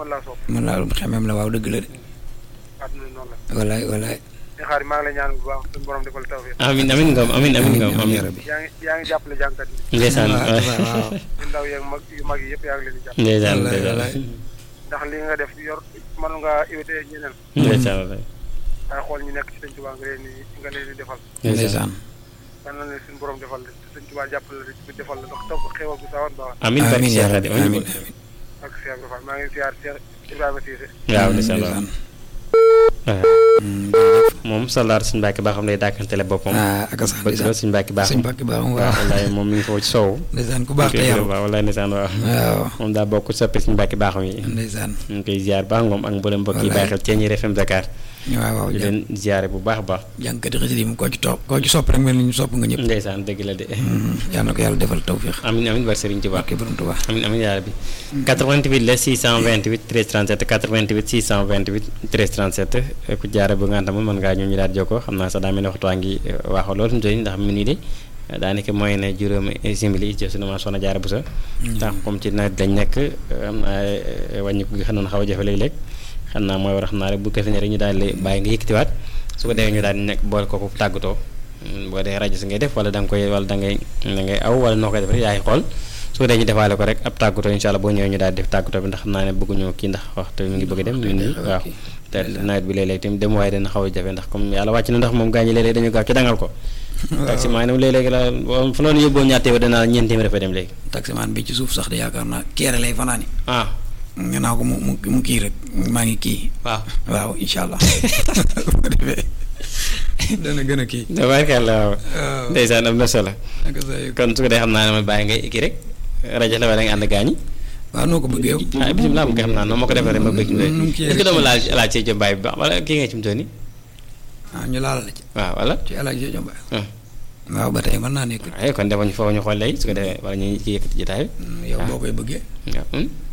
mën laa sopp mën laa xemeem la waaw dëgg la de àdduna noonu la walaay walaay di xaar maa ngi lay ñaan bu baax suñu borom defal tawfiq amin amin ngom amin amin ngom amiin amin yaa rabbi yaa ngi yaa ngi jàppale jàngkat yi ndeysaan waaw waaw yu ndaw yeeg mag yu mag yi yëpp yaa ngi leen di jàpp ndeysaan Wallaay, ndeysaan wallaay. ndax li nga def yor mën nga évité ñeneen ndeysaan wallaay. waaye xool ñu nekk ci sëñ Tuubaa nga leen di nga leen di defal ndeysaan yal na leen suñu borom defal la sëñ Tuubaa jàppale la ci defal la ndax taw xewal bu sawan baax amin barke amiin Cheikh yaa Khadim rabbi amin amiin amiin ak Cheikh Ibrahima maa ngi ziar Cheikh Ibrahima Cissé waaw ndeysaan waaw ndeysaan waaw Mm, jërëjëf. moom soldaar suñu mbàkki baaxam day dàkkantele boppam ah ak sax bëgg ndeysaan la suñu mbàkki baaxam sëñ Mbàkke baaxam waaw waaw wallaay moom mi ngi foofu ci soow ndeysaan ku baax te yaru waaw wallaay ndeysaan waaw waaw moom daa bokk soppi suñu mbàkki baaxam yi ndeysaan ñu ngi koy ziar baax ngoom ak mboolem mbokk yi Wallaay. bàyyi xel Thiéniere FM Dakar waaw waaw di jàng leen ziare bu baax a baax jàngkati xasida yi mu koo ci topp koo ci sopp rek mel ni ñu sopp nga ñëpp ndeysaan dëgg la de yal na ko yàlla defal tawfiq amin amin bar Serigne Touba barke borom Tuubaa amin amin yaa rabbi 88 la 628 13 37 88 628 13 37 ku jaare bu nga xam mën ngaa ñëw ñu daal di jokkoo xam naa sax daa mel ne waxtu waa ngi waaxoo lool fi mu toll nii ndax mu nii de daanaka mooy ne juróomi simili ci sunu ma soxna jaare bu sa ndax comme ci nawet lañ nekk am naa wàññi gi xam na xaw a jafe léeg-léeg xam naa mooy war a xam naa rek bu ko fi ne rek ñu daal di bàyyi nga yëkkatiwaat su ko defee ñu daal di nekk boole kooku tàggatoo boo dee rajo si ngay def wala da nga koy wala da ngay da ngay aw wala noo koy def rek yaay xool su ko dee ñu defaale ko rek ab tàggatoo incha allah boo ñëwee ñu daal di def tàggatoo bi ndax xam naa ne bëgguñu kii ndax waxtu mi ngi bëgg a dem ñun ñi waaw te nawet bi léeg-léeg tamit dem waaye dana xaw a jafe ndax comme yàlla wàcc na ndax moom gaa ñi léeg-léeg dañu gaaw ci dangal ko taxi maa ne léeg-léeg la fa loolu yóbboo ñaar téeméer danaa ñeent téeméer dafa dem léegi taximaan bi ci suuf sax de yaakaar naa keere lay fanaani ah nga naa ko mu mu mu kii rek maa ngi kii waaw waaw incha allah bu ko defee dana gën a kii tabaarkalla waaw waaw ndeysaan am na solo naka sa yëg kon su ko dee xam naa ne ma bàyyi ngay kii rek rajo la wala nga ànd gaañi waaw noo ko bëggee yow ah bisimilah mu nga xam naa noonu ma ko defee rek ma bëgg nu mu kii est-ce que doo ma laal laal ci jombaay bi baax wala kii nga ci mu toll nii ah ñu laal la ci waaw wala ci alaaj jo jomba ah waaw ba tey mën naa nekk ay kon defuñu foofu ñu xool léegi su ko defee wala ñu ci yëkkati jotaay yow boo koy bëggee bi waaw